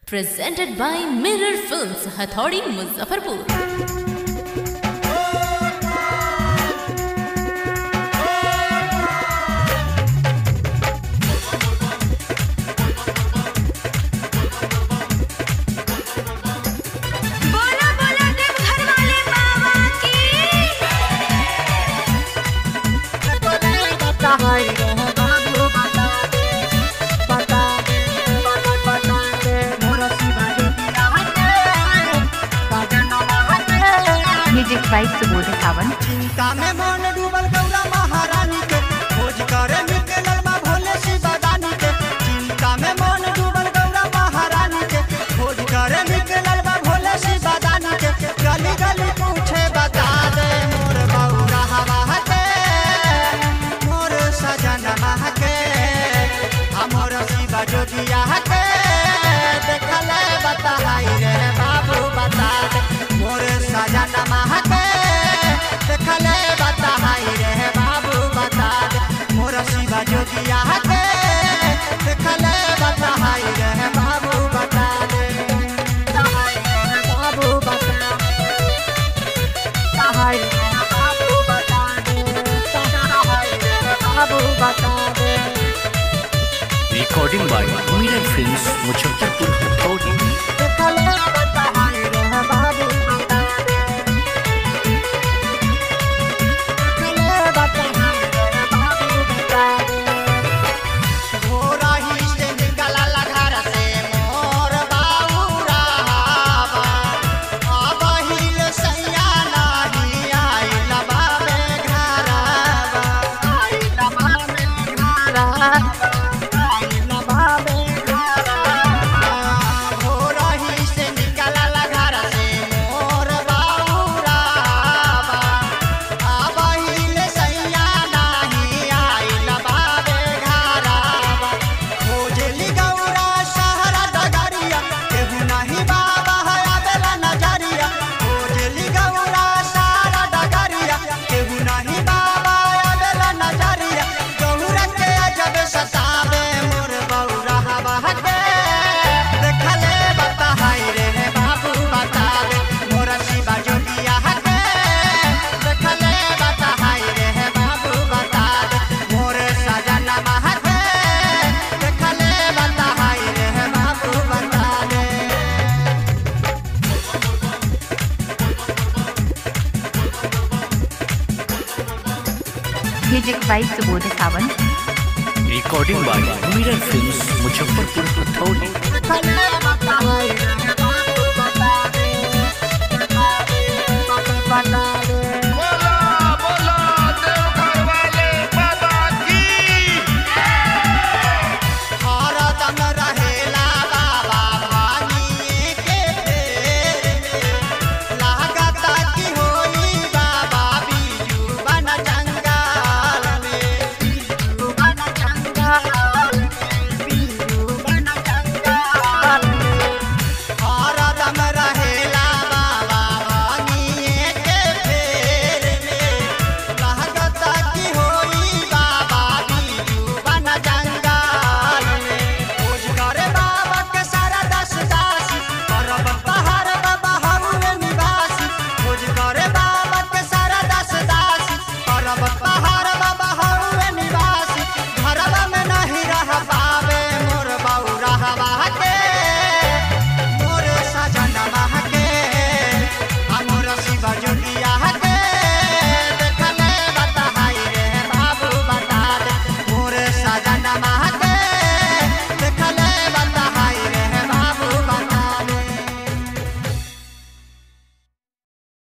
presented by Mirror Films, Hathaudy, Muzaffarpur. बोला बोला देवघर वाले बाबा की म्यूजिक बाय सुबोध सावंत चिंता में मन डूबल गौरा महारानी के खोज करे निकलल बा भोले शिवदानी के चिंता में मन डूबल गौरा महारानी के खोज करे निकलल बा भोले शिवदानी के गली गली पूछे बता दे मोर बौरा हवा के मोर सजन के हमर शिव जोगिया के देखले बताई रे बाबू बता दे मोर सजन के देखले बताई रे बाबू बता दे मोर शिव जोगिया के देखले बताई रे बाबू बता दे बताई रे बाबू बता बताई रे बाबू बता दे बताई रे बाबू बता दे recording by Mirror Films, Muzaffarpur, Hathaudy. देखले बताई रे बाबू बता दे देखले बताई रे बाबू बता दे घोड़ा ही से निकलल घर से मोर बाबूरा अब हिल सैया नाही आइल बाबे घरवा आइल बाबे घरवा आइल बाबे घरवा घोड़ा ही से निकलल घर से मोर बाबूरा अब हिल सैया नाही आइल बाबे घरवा खोजली गौरा शहर डगरिया केहू नहीं बाबा है आवेला नजरिया खोजली गौरा शहर डगरिया केहू नहीं बाबा आवेला नजरिया गौरा के जब सतावे मोर बौरा हवा के देखले बताई रे बाबू बतावे मोर शिवा जोगिया के देखले बताई रे बाबू बतावे मोर सजना के देखले बताई रे बाबू बतावे music by Subodh Sawant Recording by Mirror Films, Muzaffarpur, Hathaudy. देखले